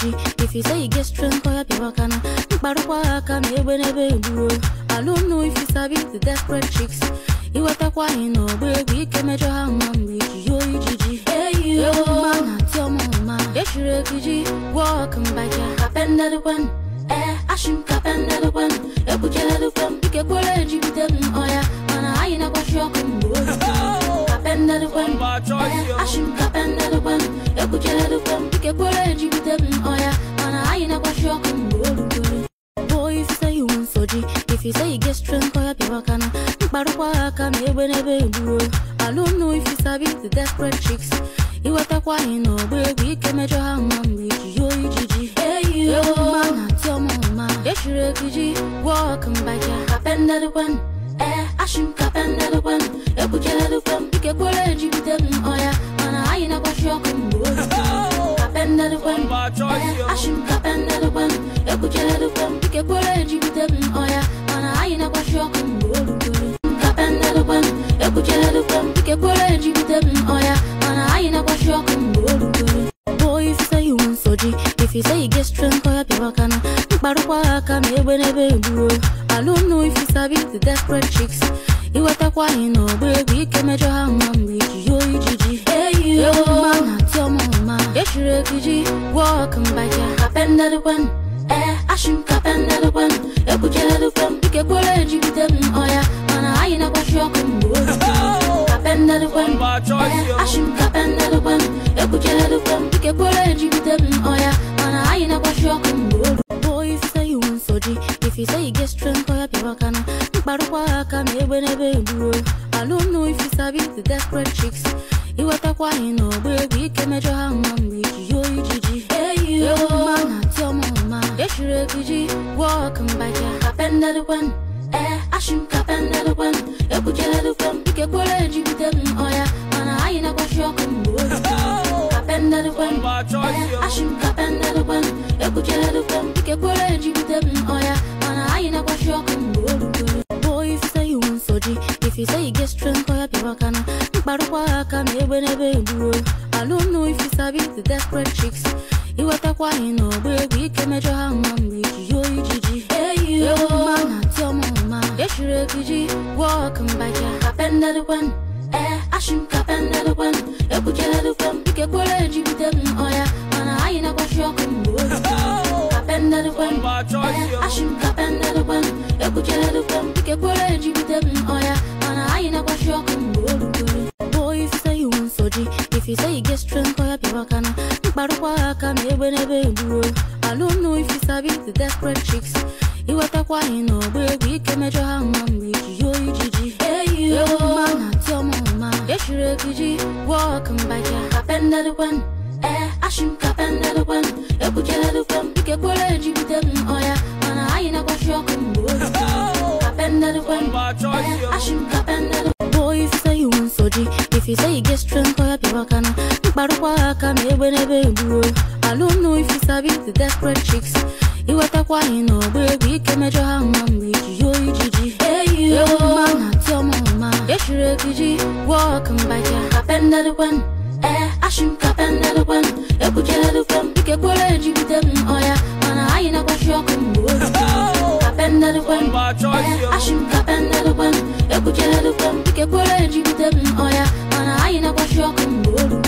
nsọji if you say you get strength ọ ya pịawa na mkparụkwa ha aka na egbe n'ebe egbuo alụmnu if you sabi the desperate chicks iwetakwa anyị n'ọgba egwu ike mejọ ha mma mgbe iji yo ijiji eyioma na tiọmụma echiri ekiji wọk mbaka kapendedekwen ee ashim kapendedekwen ekpucheledekwen ike kwere ejibide m ọya mana anyị na-agbachi ọkụ mgbe olu kapendedekwen ee ashim kapendedekwen ekpucheledekwen ike kwere ejibide m ọya mana anyị na-agbachi ọkụ mgbe olu Boy, if you say you want soji, if you say you get strength, oh, ya pịawa kana mkparụkwa ha aka na egbe n'ebe egbuo alụmnu if you sabi the desperate chicks iwetakwa anyị n'ọgba egwu ike mejọ ha mma mgbe iji yo ijiji eyioma na tiọmụma echiri ekiji wọk mbaka kapendedekwen ee ashim kapendedekwen ekpucheledekwen ike kwere ejibide m ọya mana anyị na-agbachi ọkụ mgbe olu kapendedekwen ee ashim kapendedekwen ekpucheledekwen ike kwere ejibide m ọya mana anyị na-agbachi ọkụ mgbe olu kapendedekwen ekpucheledekwen ike kwere ejibide m ọya mana anyị na-agbachi ọkụ mgbe olu Boy, if you say you want soji, if you say you get strength, oh, ya pịawa kana mkparụkwa ha aka na egbe n'ebe egbuo alụmnu if you sabi the desperate chicks iwetakwa anyị n'ọgba egwu ike mejọ ha mma mgbe iji yo ijiji eyioma na tiọmụma echiri ekiji wọk mbaka kapendedekwen ee ashim kapendedekwen ekpucheledekwen ike kwere ejibide m ọya mana anyị na-agbachi ọkụ mgbe olu kapendedekwen ee ashim kapendedekwen ekpucheledekwen ike kwere ejibide m ọya mana anyị na-agbachi ọkụ mgbe olu Boy, if you say you want soji, if you say you get strength, oh, ya pịawa kana mkparụkwa ha aka na egbe n'ebe egbuo alụmnu if you sabi the desperate chicks iwetakwa anyị n'ọgba egwu ike mejọ ha mma mgbe iji yo ijiji eyioma na tiọmụma echiri ekiji wọk mbaka kapendedekwen ee ashim kapendedekwen ekpucheledekwen ike kwere ejibide m ọya mana anyị na-agbachi ọkụ mgbe olu kapendedekwen ee ashim kapendedekwen ekpucheledekwen ike kwere ejibide m ọya mana anyị na-agbachi ọkụ mgbe olu Boy, if you say you want soji, if you say you get strength, oh, ya pịawa kana mkparụkwa ha aka na egbe n'ebe egbuo alụmnu if you sabi the desperate chicks iwetakwa anyị n'ọgba egwu ike mejọ ha mma mgbe iji yo ijiji eyioma na tiọmụma echiri ekiji wọk mbaka kapendedekwen ee ashim kapendedekwen ekpucheledekwen ike kwere ejibide m ọya mana anyị na-agbachi ọkụ mgbe olu kapendedekwen ee ashim kapendedekwen ekpucheledekwen ike kwere ejibide m ọya mana anyị na-agbachi ọkụ mgbe olu Boy, if you say you want soji, if you say you get strength, oh, ya pịawa kana mkparụkwa ha aka na egbe n'ebe egbuo alụmnu if you sabi the desperate chicks iwetakwa anyị n'ọgba egwu ike mejọ ha mma mgbe iji yo ijiji eyioma na tiọmụma echiri ekiji wọk mbaka kapendedekwen ee ashim kapendedekwen ekpucheledekwen ike kwere ejibide m ọya mana anyị na-agbachi ọkụ mgbe olu kapendedekwen ee ashim kapendedekwen Boy, if you say you want soji, if you say you get strength, oh, ya pịawa kana mkparụkwa ha aka na egbe n'ebe egbuo alụmnu if you sabi the desperate chicks iwetakwa anyị n'ọgba egwu ike mejọ ha mma mgbe iji yo ijiji eyioma na tiọmụma echiri ekiji wọk mbaka kapendedekwen ee ashim kapendedekwen ekpucheledekwen ike kwere ejibide m ọya mana anyị na-agbachi ọkụ mgbe olu kapendedekwen ee ashim kapendedekwen ekpucheledekwen ike kwere ejibide m ọya mana anyị na-agbachi ọkụ mgbe olu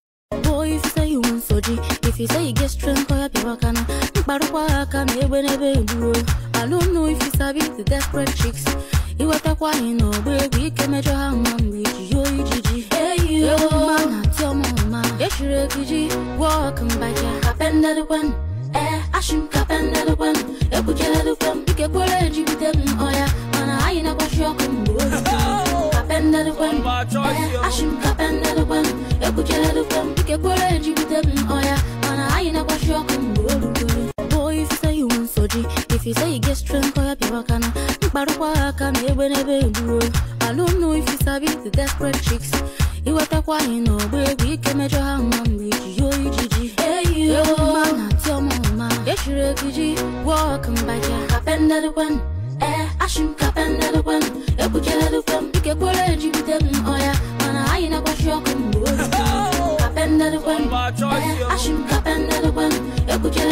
Boy, if you say you want soji, if you say you get strength, oh, ya pịawa kana mkparụkwa ha aka na egbe n'ebe egbuo alụmnu if you sabi the desperate chicks iwetakwa anyị n'ọgba egwu ike mejọ ha mma mgbe iji yo ijiji eyioma na tiọmụma echiri ekiji wọk mbaka kapendedekwen ee ashim kapendedekwen ekpucheledekwen ike kwere ejibide m ọya mana anyị na-agbachi ọkụ mgbe olu kapendedekwen ee ashim kapendedekwen ekpucheledekwen ike kwere ejibide m ọya mana anyị na-agbachi ọkụ mgbe olu Boy, if you say you want soji, if you say you get strength, oh, ya pịawa kana mkparụkwa ha aka na egbe n'ebe egbuo alụmnu if you sabi the desperate chicks iwetakwa anyị n'ọgba egwu ike mejọ ha mma mgbe iji yo ijiji eyioma na tiọmụma echiri ekiji wọk mbaka kapendedekwen ee ashim kapendedekwen ekpucheledekwen ike kwere ejibide m ọya mana anyị na-agbachi ọkụ mgbe olu kapendedekwen ee ashim kapendedekwen ekpucheledekwen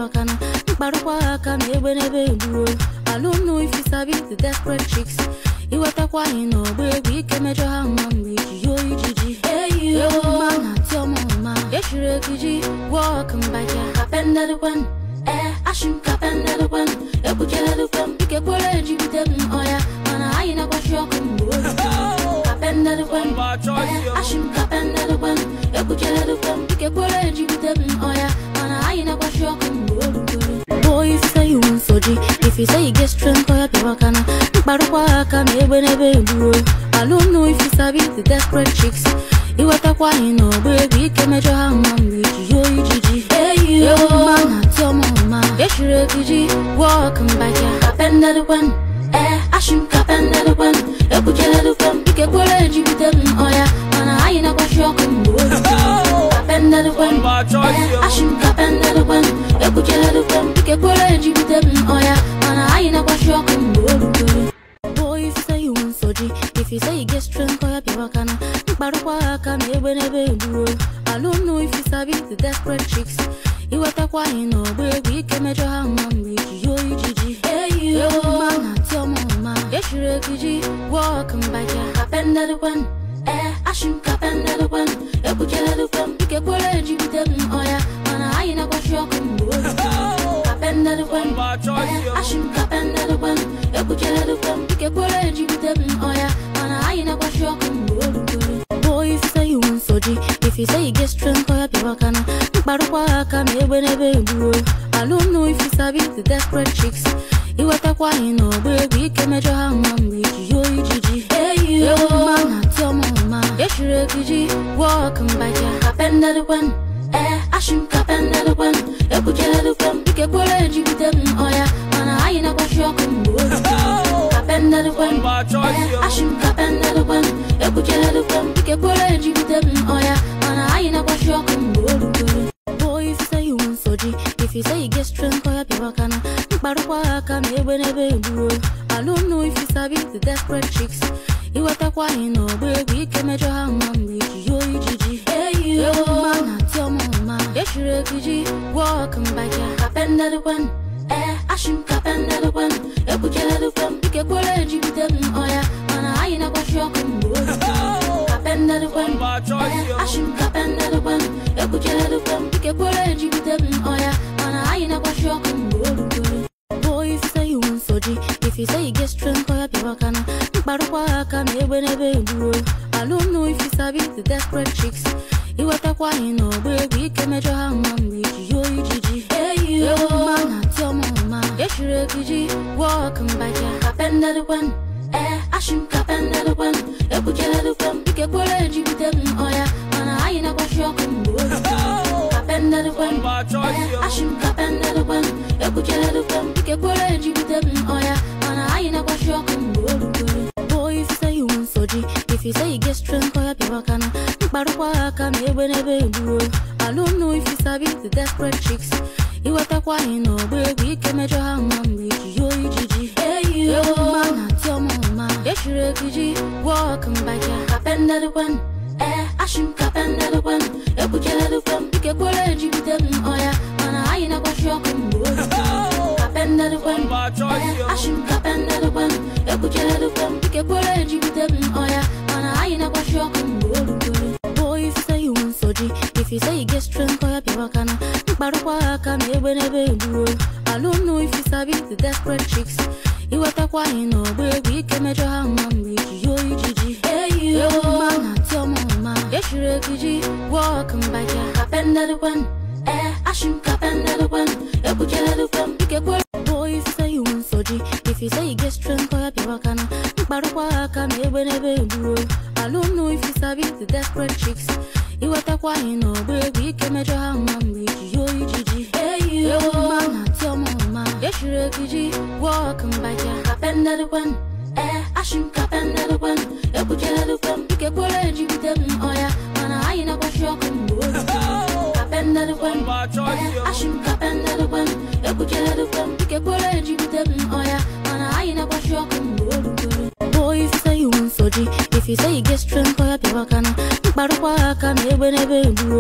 aka na mkparụkwa aka na egbe n'ebe egbuo I don't know if you sabi the desperate chicks iwetakwa anyị n'ọgba egwu ike mejọ ha mma mgbe iji yo ijiji ewu mma na ati ọmụma echiri ekiji wọk mbaja kapendedekwen ee ashim kapendedekwen ekpucheledekwen ike kwere ejigide m ọya mana anyị na-agbachi ọkụ mgbe olu kapendedekwen ee ashim kapendedekwen ekpucheledekwen ike kwere ejigide m ọya mana anyị na-agbachi ọkụ mgbe olu Boy, if you say you want soji, if you say you get strength, oya piwa kana. Mkparukwa aka na egbe n'ebe egbuo. I don't know if you sabi the desperate chicks. Iwetakwa anyị n'ọgba egwu ike mejọ ha mma mgbe iji yo ijiji. Ewu mma na ati ọmụma. Echiri ekiji, walk mbaja. Kapendedekwen, eh, ashim kapendedekwen. Ekpucheledekwen, ike kwere ejigide m ọya. Mana anyị na-agbachi ọkụ mgbe olu. Kapendedekwen, eh, ashim kapendedekwen. Ekpucheledekwen, ike kwere ejigide m ọya. Mana anyị na-agbachi ọkụ mgbe olu. Boy, if you say you want soji, if you say you get strength, oya piwa kana. Mkparukwa aka na egbe n'ebe egbuo. I don't know if you sabi the desperate chicks. Iwetakwa anyị n'ọgba egwu ike mejọ ha mma mgbe iji yo ijiji. Ewu mma na ati ọmụma. Echiri ekiji, walk mbaja. Kapendedekwen, eh, ashim kapendedekwen. Ekpucheledekwen, ike kwere ejigide m ọya. Mana anyị na-agbachi ọkụ mgbe olu. Kapendedekwen, eh, ashim kapendedekwen. Ekpucheledekwen, ike kwere ejigide m ọya. Mana anyị na-agbachi ọkụ mgbe olu. Boy, if you say you want soji, if you say you get strength, oya piwa kana. Mkparukwa aka na egbe n'ebe egbuo. I don't know if you sabi the desperate chicks. Iwetakwa anyị n'ọgba egwu ike mejọ ha mma mgbe iji yo ijiji. Ewu mma na ati ọmụma. Echiri ekiji, walk mbaja. Kapendedekwen, eh, ashim kapendedekwen. Ekpucheledekwen, ike kwere ejigide m ọya. Mana anyị na-agbachi ọkụ mgbe olu. Kapendedekwen, eh, ashim kapendedekwen. Ekpucheledekwen, ike kwere ejigide m ọya. Mana anyị na-agbachi ọkụ mgbe olu. Boy, if you say you want soji, if you say you get strength, oya piwa kana. Mkparukwa aka na egbe n'ebe egbuo. I don't know if you sabi the desperate chicks. Iwetakwa anyị n'ọgba egwu ike mejọ ha mma mgbe iji yo ijiji. Ewu mma na ati ọmụma. Echiri ekiji, walk mbaja. Kapendedekwen, eh, ashim kapendedekwen. Ekpucheledekwen, ike kwere ejigide m ọya. Mana anyị na-agbachi ọkụ mgbe olu. Kapendedekwen, eh, ashim kapendedekwen. Ekpucheledekwen, ike kwere ejigide m ọya. Mana anyị na-agbachi ọkụ mgbe olu. Boy, if you say you want soji, if you say you get strength, oya piwa kana. Mkparukwa aka na egbe n'ebe egbuo. I don't know if you sabi the desperate chicks. Iwetakwa anyị n'ọgba egwu ike mejọ ha mma mgbe iji yo ijiji. Ewu mma na ati ọmụma. Echiri ekiji, walk mbaja. Kapendedekwen, eh, ashim kapendedekwen. Ekpucheledekwen, ike kwere ejigide m ọya. Mana anyị na-agbachi ọkụ mgbe olu. Kapendedekwen, eh, ashim kapendedekwen. Ekpucheledekwen, ike kwere ejigide m ọya. Mana anyị na-agbachi ọkụ mgbe olu. Boy, if you say you want soji, if you say you get strength, oya piwa kana. Mkparukwa aka na egbe n'ebe egbuo. I don't know if you sabi the desperate chicks. Iwetakwa anyị n'ọgba egwu ike mejọ ha mma mgbe iji yo ijiji. Ewu mma na ati ọmụma. Echiri ekiji, walk mbaja. Kapendedekwen, eh, ashim kapendedekwen. Ekpucheledekwen, ike kwere ejigide m ọya. Mana anyị na-agbachi ọkụ mgbe olu. Kapendedekwen, eh, ashim kapendedekwen. Ekpucheledekwen, ike kwere ejigide m ọya. Mana anyị na-agbachi ọkụ mgbe olu. Boy, if you say you want soji, if you say you get strength, oya piwa kana. Mkparukwa aka na egbe n'ebe egbuo. I don't know if you sabi the desperate chicks. Iwetakwa anyị n'ọgba egwu ike mejọ ha mma mgbe iji yo ijiji. Ewu mma na ati ọmụma. Echiri ekiji, walk mbaja. Kapendedekwen, eh, ashim kapendedekwen. Ekpucheledekwen, ike kwere. Boy, if you say you want soji, if you say you get strength, oya piwa kana. Mkparukwa aka na egbe n'ebe egbuo. I don't know if you sabi the desperate chicks. Iwetakwa anyị n'ọgba egwu ike mejọ ha mma mgbe iji yo ijiji. Ewu mma na ati ọmụma. Echiri ekiji, walk mbaja. Kapendedekwen, eh, ashim kapendedekwen. Ekpucheledekwen, ike kwere ejigide m ọya. Mana anyị na-agbachi ọkụ mgbe olu. Kapendedekwen, eh, ashim kapendedekwen. Ekpucheledekwen, ike kwere ejigide m ọya. Mana anyị na-agbachi ọkụ mgbe olu. Boy, if you say you want soji, if you say you get strength, oya piwa kana. Mkparukwa aka na egbe n'ebe egbuo.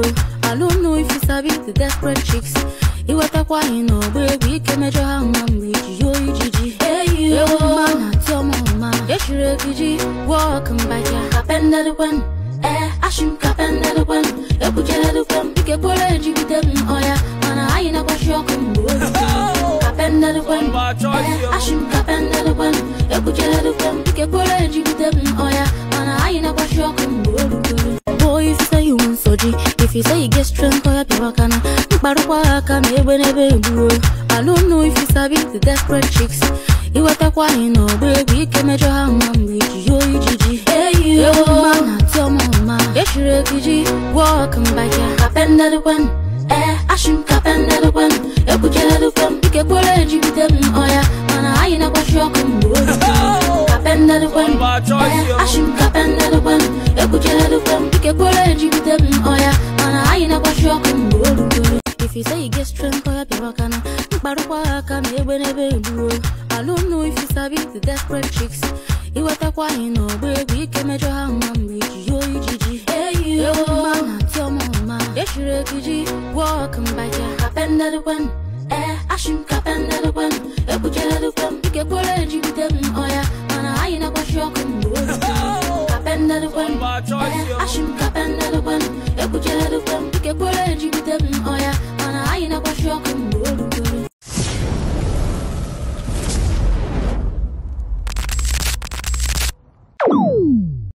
I don't know if you sabi the desperate chicks iwetakwa anyị n'ọgba egwu ike mejọ ha mma mgbe iji yo ijiji ewu mma na tiọma ọma echiri ekiji wọk mbahịa kapendedekwen ee ashim kapendedekwen ekpucheredekwen ike kwere ejigide m ọya mana anyị na-agbachi ọkụ mgbe o rutere kapendedekwen ee ashim kapendedekwen ekpucheredekwen ike kwere ejigide m ọya mana anyị na-agbachi ọkụ mgbe o rutere Boy, if you say you want soji, if you say you get strength, oh, you wakana. Mkparukwa aka na egbe n'ebe egbuo. I don't know if you sabi the desperate chicks. Iwetakwa anyị n'ọgba egwu ike mejọ ha mma mgbe iji yo ijiji. Ewu mma na tiọma ọma. Echiri ekiji, walk mbahịa. Kapendedekwen, ee, ashim kapendedekwen. Ekpucheredekwen, ike kwere ejigide m ọya. Mana anyị na-agbachi ọkụ mgbe o rutere. Kapendedekwen, ee, ashim kapendedekwen. Ekpucheredekwen, ike kwere ejigide m ọya. Mana anyị na-agbachi ọkụ mgbe o rutere. If you say you get strength, oh, you wakana. Mkparukwa aka na egbe n'ebe egbuo. I don't know if you sabi the desperate chicks. Iwetakwa anyị n'ọgba egwu ike mejọ ha mma mgbe iji yo ijiji. Ewu mma na tiọma ọma. Echiri ekiji, walk mbahịa. Kapendedekwen, ee, ashim kapendedekwen. Ekpucheredekwen, ike kwere ejigide m ọya. Mana anyị na-agbachi ọkụ mgbe o rutere. Kapendedekwen, ee, ashim kapendedekwen. Ekpucheredekwen